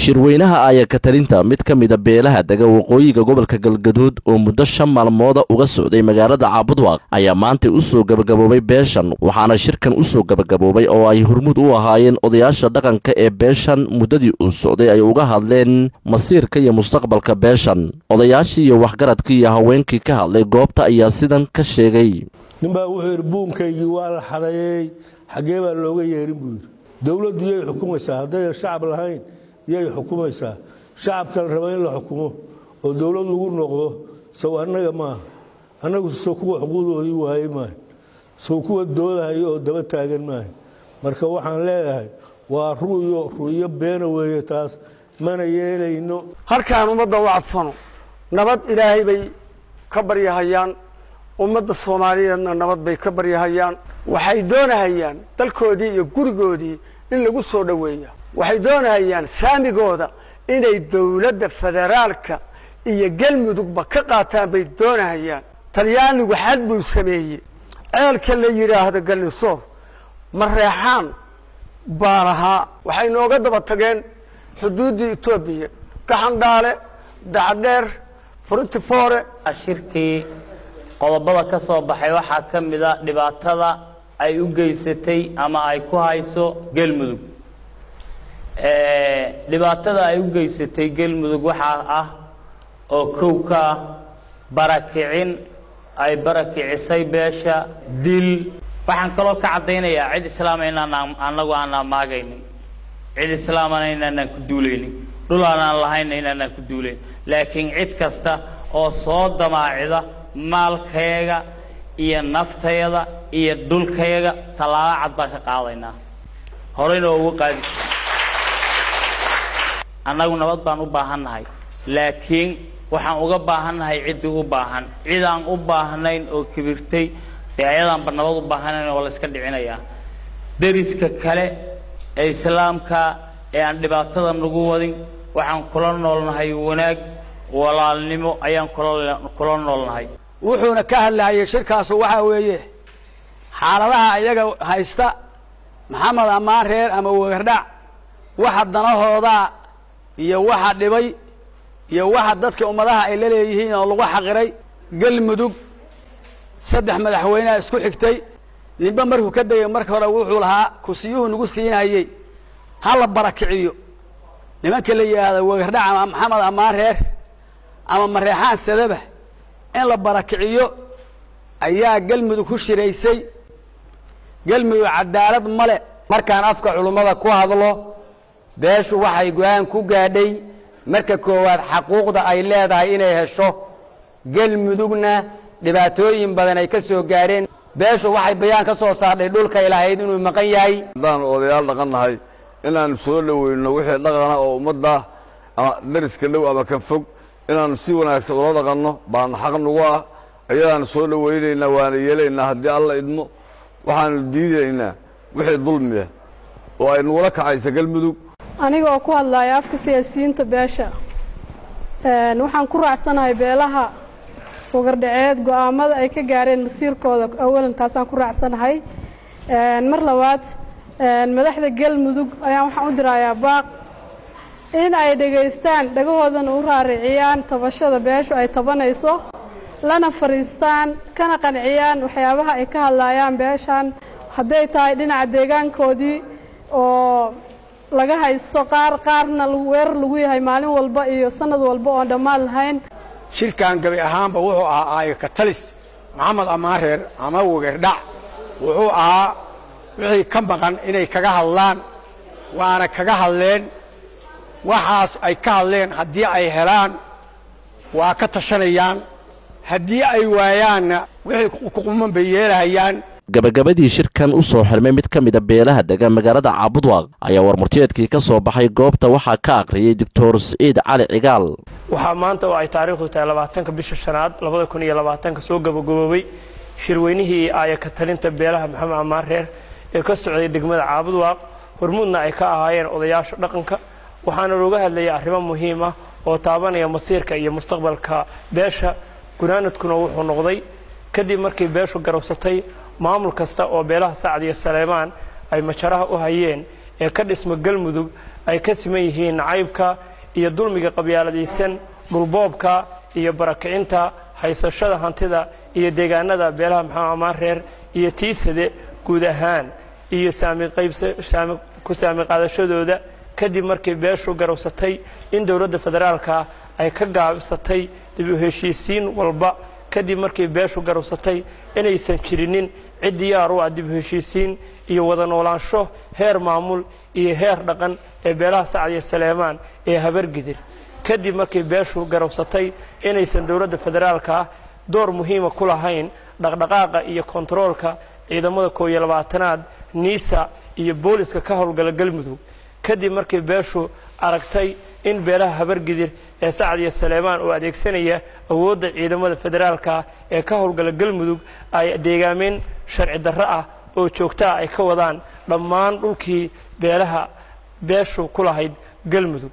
shirweynaha aayakatalinta mid ka mida beelaha dega waqooyiga gobolka galgaduud oo muddo shan maalmooda uga socday magaalada caabudwaaq ayaa maantay u soo gebagaboobay beeshan waxaana shirkan u soo gebagaboobay oo ay hormuud u ahaayeen odayaasha dhaqanka ee beeshan muddadii uu socday ay uga hadleen masiirka iyo mustaqbalka beeshan odayaashii iyo waxgaradkii iyo haweenkii ka hadlay goobta ayaa sidan ka sheegay ninbaa wuxuu yidhi buunkaygii waa la xadeeyey xaggee baa looga yeerin buu yidhi dowladdu yay xukumaysaa haddayan shacab lahayn yay xukumaysaa shacabka la raba in la xukumo oo dowlad lagu noqdo sow annaga maaha annagu sow kuwa xuquuqdoodii waayey maaha sow kuwa doodahayo oo daba taagan maaha marka waxaan leedahay waa ru'yo ru'yo beena weeye taas mana yeelayno halkaan ummadda u cadfano nabad ilaahay bay ka baryahayaan ummadda soomaaliyeedna nabad bay ka baryahayaan waxay doonahayaan dalkoodii iyo gurigoodii in lagu soo dhoweeya waxay doonahayaan saamigooda inay dowladda federaalka iyo galmudugba ka qaataan bay doonahayaan talyaanigu xad buu sameeyey ceelka la yidhaahdo galnisoor mareexaan baa lahaa waxay nooga daba tageen xuduuddii etoobiya gaxandhaale dacdheer furuntifoore shirkii qodobada ka soo baxay waxaa ka mid a dhibaatada ay u geysatay ama ay ku hayso gelmudug dhibaatada ay u geysatay gelmudug waxaa ah oo kow ka ah barakicin ay barakicisay beesha dil waxaan kaloo ka caddaynayaa cid islaama inaan anagu aanaan maagaynin cid islaamana inaanaan ku duulaynin dhul aanaan lahayna inaanaan ku duulayn laakiin cid kasta oo soo damaacida maalkayaga iyo naftayada iyo dhulkayaga tallaabo cad baan ka qaadaynaa horeyna ugu qaadi annagu nabad baan u baahannahay laakiin waxaan uga baahannahay ciddii u baahan cidaan u baahnayn oo kibirtay dee ayadaanba nabad u baahanayn oo la iska dhicinayaa deriska kale ee islaamka ee aan dhibaatada nagu wadin waxaan kula noolnahay wanaag walaalnimo ayaan kula noolnahay wuxuuna ka hadlayay shirkaasu waxaa weeye xaaladaha iyaga haysta maxamed ammaan reer ama wegardhac waxa danahoodaa iyo waxa dhibay iyo waxa dadka ummadaha ay la leeyihiin oo lagu xaqiray galmudug saddex madaxweyneha isku xigtay ninba markuu ka degay marka hore wuxuu lahaa kusiyuhu nagu siinayey ha la barakiciyo nimanka la yidhaahdo wegardhac ama maxamed ammaan reer ama mareexaan sadaba in la barakiciyo ayaa galmudug ku shiraysay galmudug cadaalad male markaan afka culummada ku hadlo beeshu waxay go-aan ku gaadhay marka koowaad xaquuqda ay leedahay inay hesho galmudugna dhibaatooyin badan ay ka soo gaadheen beeshu waxay bayaan ka soo saardhay dhulkay lahayd inuu maqan yahay haddaan odayaal dhaqan nahay inaanu soo dhoweyno wixii dhaqana oo ummadda ama dariska dhow ama ka fog inaanu si wanaagsan ula dhaqanno baana xaq nagu ah ayadaanu soo dhowaynaynaa waana yeelaynaa haddii alla idmo waxaanu diidaynaa wixii dulmiya oo ay nagula kacaysa galmudug aniga oo ku hadlaya afka siyaasiyiinta beesha waxaan ku raacsanahay beelaha wagardhaceed go'aamada ay ka gaareen masiirkooda awalan taasaan ku raacsanahay mar labaad madaxda galmudug ayaan waxaan u dirayaa baaq in ay dhegaystaan dhagahoodana u raariciyaan tabashada beeshu ay tabanayso lana fadhiistaan kana qanciyaan waxyaabaha ay ka hadlayaan beeshan hadday tahay dhinaca deegaankoodii oo laga haysto qaar qaarna weerar lagu yahay maalin walba iyo sanad walba oon dhammaan lahayn shirkan gabi ahaanba wuxuu ahaa aayaka talis maxamed ammaan reer ama wegerdhac wuxuu ahaa wixii ka maqan inay kaga hadlaan waana kaga hadleen waxaas ay ka hadleen haddii ay helaan waa ka tashanayaan haddii ay waayaanna wixii kuquman bay yeelahayaan gabagabadii shirkan u soo xirmay mid ka mida beelaha dega magaalada caabudwaaq ayaa warmurteedkii ka soo baxay goobta waxaa ka akhriyey doctor siciid cali cigaal waxaa maanta oo ay taariikhdu tahay labaatanka bisha shanaad labada kun iyo labaatanka soo gabagaboobay shirweynihii aayaka talinta beelaha maxamed ammaan reer ee ka socday degmada caabudwaaq hormuudna ay ka ahaayeen odayaasha dhaqanka waxaana looga hadlayay arrimo muhiim ah oo taabanaya masiirka iyo mustaqbalka beesha gunaanadkuna wuxuu noqday kadib markii beeshu garowsatay maamul kasta oo beelaha sacad iyo saleemaan ay majaraha u hayeen ee ka dhisma galmudug ay ka siman yihiin nacaybka iyo dulmiga qabyaaladaysan dhulboobka iyo barakicinta haysashada hantida iyo deegaanada beelaha maxamed amaan reer iyo tiisade guud ahaan iyo ku saami qaadashadooda kadib markii beeshu garowsatay in dowladda federaalka ay ka gaabsatay dib u heshiisiin walba kadib markii beeshu garowsatay inaysan jirinin cid diyaar u ah dib u heshiisiin iyo wada noolaansho heer maamul iyo heer dhaqan ee beelaha sacad iyo saleemaan ee habargidir kadib markii beeshu garowsatay inaysan dowladda federaalka door muhiima ku lahayn dhaqdhaqaaqa iyo kontaroolka ciidamada koob iyo labaatanaad niisa iyo booliska ka howlgala galmudug kadib markii beeshu aragtay in beelaha habargidir ee sacad iyo saleemaan oo adeegsanaya awoodda ciidamada federaalka ee ka howlgala galmudug ay deegaameen sharci darro ah oo joogtaa ay ka wadaan dhammaan dhulkii beelaha beeshu ku lahayd galmudug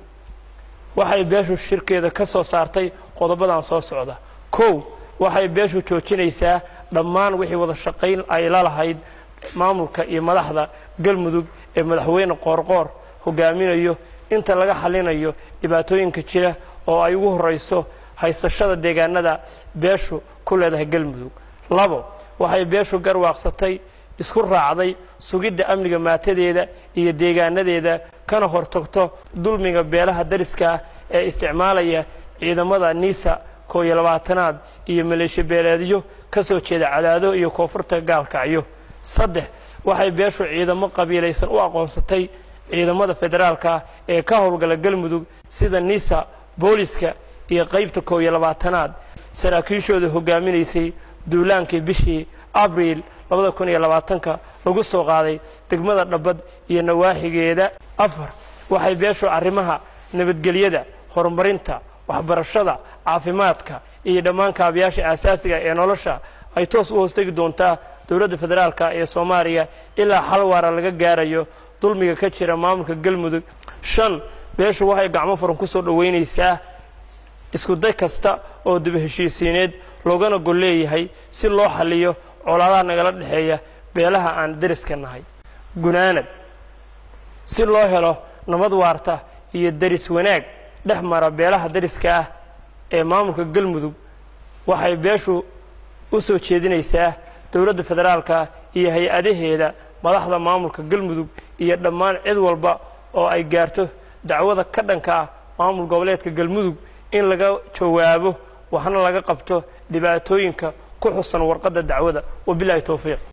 waxay beeshu shirkeeda ka soo saartay qodobadan soo socda kow waxay beeshu joojinaysaa dhammaan wixii wada shaqayn ay la lahayd maamulka iyo madaxda galmudug ee madaxweyne qoorqoor hogaaminayo inta laga xalinayo dhibaatooyinka jira oo ay ugu horayso haysashada deegaanada beeshu ku leedahay galmudug labo waxay beeshu garwaaqsatay isku raacday sugidda amniga maatadeeda iyo deegaanadeeda kana hortagto dulmiga beelaha dariska ee isticmaalaya ciidamada niisa koo iyo labaatanaad iyo maleeshiya beeleedyo ka soo jeeda cadaado iyo koonfurta gaalkacyo saddex waxay beeshu ciidamo qabiilaysan u aqoonsatay ciidamada federaalka ee ka howlgala galmudug sida nisa booliska iyo qaybta koob iyo labaatanaad saraakiishooda hogaaminaysay duulaankii bishii abriil labada kun iyo labaatanka lagu soo qaaday degmada dhabbad iyo nawaaxigeeda afar waxay beeshu arrimaha nabadgelyada horumarinta waxbarashada caafimaadka iyo dhammaan kaabayaasha aasaasiga ee nolosha ay toos u hoostegi doontaa dowladda federaalka ee soomaaliya ilaa xal waara laga gaarayo dulmiga ka jira maamulka galmudug shan beeshu waxay gacmo furan ku soo dhoweynaysaa iskuday kasta oo dib heshiisiineed loogana gol leeyahay si loo xaliyo colaadaha nagala dhexeeya beelaha aan deriska nahay gunaanad si loo helo nabad waarta iyo deris wanaag dhex mara beelaha deriska ah ee maamulka galmudug waxay beeshu u soo jeedinaysaa dowladda federaalka iyo hay-adaheeda madaxda maamulka galmudug iyo dhammaan cid walba oo ay gaarto dacwada ka dhanka ah maamul goboleedka galmudug in laga jawaabo waxna laga qabto dhibaatooyinka ku xusan warqadda dacwada wabilaahi towfiiq